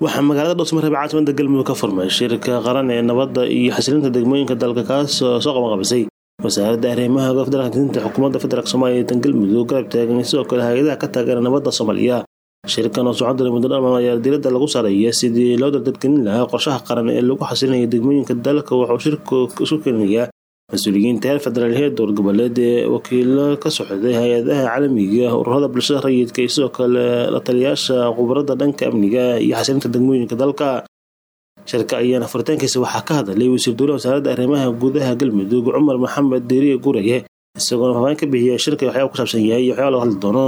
waxaa magaalada dhowsmareeb caasimada galmudug ka furmay shirka qaran ee nabadda iyo xasilinta degmooyinka dalka kaasoo soo qabanqabisay wasaaradda arrimaha federaalka dinta xukuumadda federaalk soomaaliya ee galmudug garab taagan sidoo kale hay-adaha ka taageera nabadda soomaaliya shirkan oo socon doona muddo dhalmaan ayaa diiradda lagu saaraya sidii loo dardadgelin lahaa qorshaha qaran ee lagu xasilinayo degmooyinka dalka wuxuu shirku isu keenayaa mas-uuliyiinta heer federaal heer dowlad goboleed ee wakiilo ka socday hay-adaha caalamiga ururada bulshada rayidka iyo sidoo kale la taliyaasha khubarada dhanka amniga iyo xasilinta degmooyinka dalka shirka ayaana furitaankiisa waxaa ka hadlay wasiir dowlaha wasaaradda arrimaha gudaha galmudug cumar maxamed deriye guraye isagoona faafaahin ka bixiya shirka waxyaaba ku saabsan yahay iyo waxyaaba laga hadli doono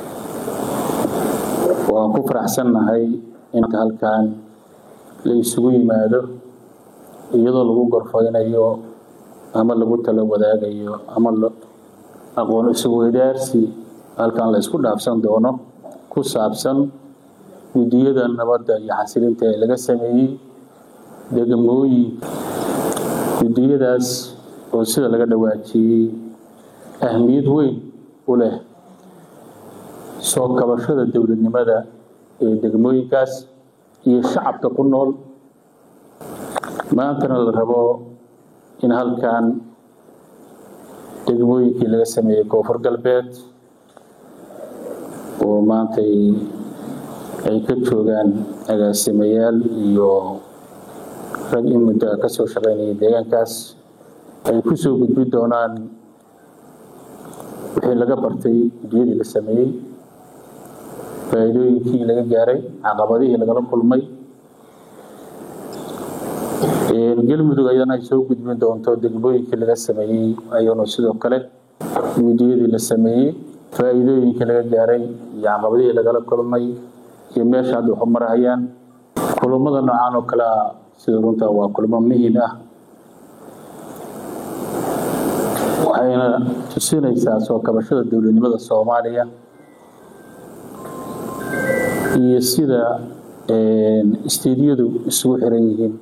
waan ku faraxsannahay in halkan la isugu yimaado iyadoo lagu gorfaynayo ama lagu tala wadaagayo ama aqoon isweydaarsi halkan la isku dhaafsan doono ku saabsan guddiyada nabadda iyo xasilinta ee laga sameeyey degmooyin guddiyadaas oo sida laga dhawaajiyey ahmiyad weyn u leh soo kabashada dowladnimada ee degmooyinkaas iyo shacabka ku nool maantana la rabo in halkan degmooyinkii laga sameeyey koonfur galbeed oo maantay ay ka joogaan agaasimayaal iyo rag in muddo ka soo shaqaynayay deegaankaas ay ku soo gudbi doonaan wixii laga bartay guddiyadii la sameeyey faa'iidooyinkii laga gaaray caqabadihii lagala kulmay galmudug ayadana ay soo gudbin doonto degmooyinkii laga sameeyey ayanu sidoo kale guddiyadii la sameeyey faa'iidooyinkii laga gaaray iyo caqabadihii lagala kulmay iyo meesha hadda waxu marahayaan kulummada noocaan oo kale ah sida runta waa kulmo muhiim ah waxayna tusinaysaa soo kabashada dowladnimada soomaaliya iyo sida istiidyadu isugu xiran yihiin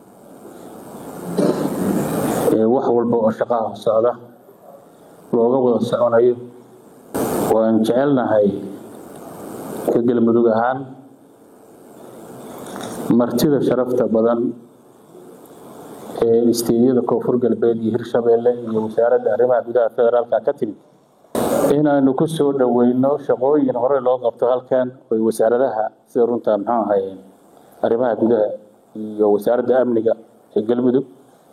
wax walba oo shaqaha socda looga wada soconayo waan jecelnahay ka galmudug ahaan martida sharafta badan ee istiidyada koonfur galbeed iyo hirshabeelle iyo wasaaradda arrimaha gudaha federaalka ka timid inaanu ku soo dhoweyno shaqooyin hore loo qabto halkan oy wasaaradaha sida runta muxuu ahay arrimaha gudaha iyo wasaaradda amniga ee galmudug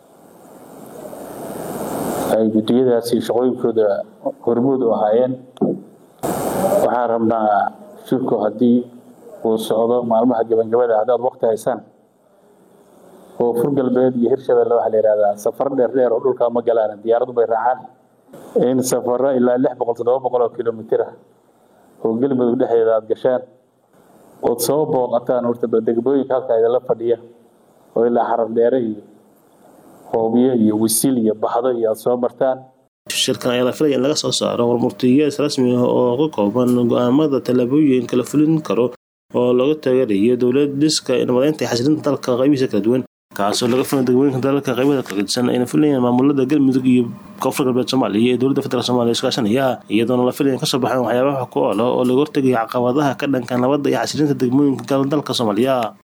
ay guddiyadaasi shaqooyinkooda hormuud u ahaayeen waxaan rabnaa shirku haddii uu socdo maalmaha gabangabada haddaad waqti haysaan koonfur galbeed iyo hirshabelle waxaa la yihahdaa safar dheer dheer oo dhulkaa ma galaan diyaaradu bay raacaan in safaro ilaa lix boqol toddoba boqol oo kilomitir ah oo galmudug dhexdeeda aada gashaan ood soo booqataan horta bal degmooyinka halkaa idinla fadhiya oo ilaa xarar dheere iyo hoobiye iyo wisil iyo baxdo iyo aada soo martaan shirkan ayaa la filaya in laga soo saaro warmurtiyeed rasmi ah oo ka kooban go-aamada tallaabooyin la fulin karo oo lagu taageerayo dowlad dhiska nabadeynta iyo xasilinta dalka qaybihiisa kala duwan kaasoo laga fulay degmooyinka dalalka qaybada kala gedisan ayna filayaan maamulada galmudug iyo koonfur galbeed soomaaliya ee dowladda federaalk somaaliya iskaashanaya iyadoona la filaya in kasoo baxaan waxyaabaha ku oola oo laga hortegayo caqabadaha ka dhanka nabadda iyo xasilinta degmooyinka dalka soomaaliya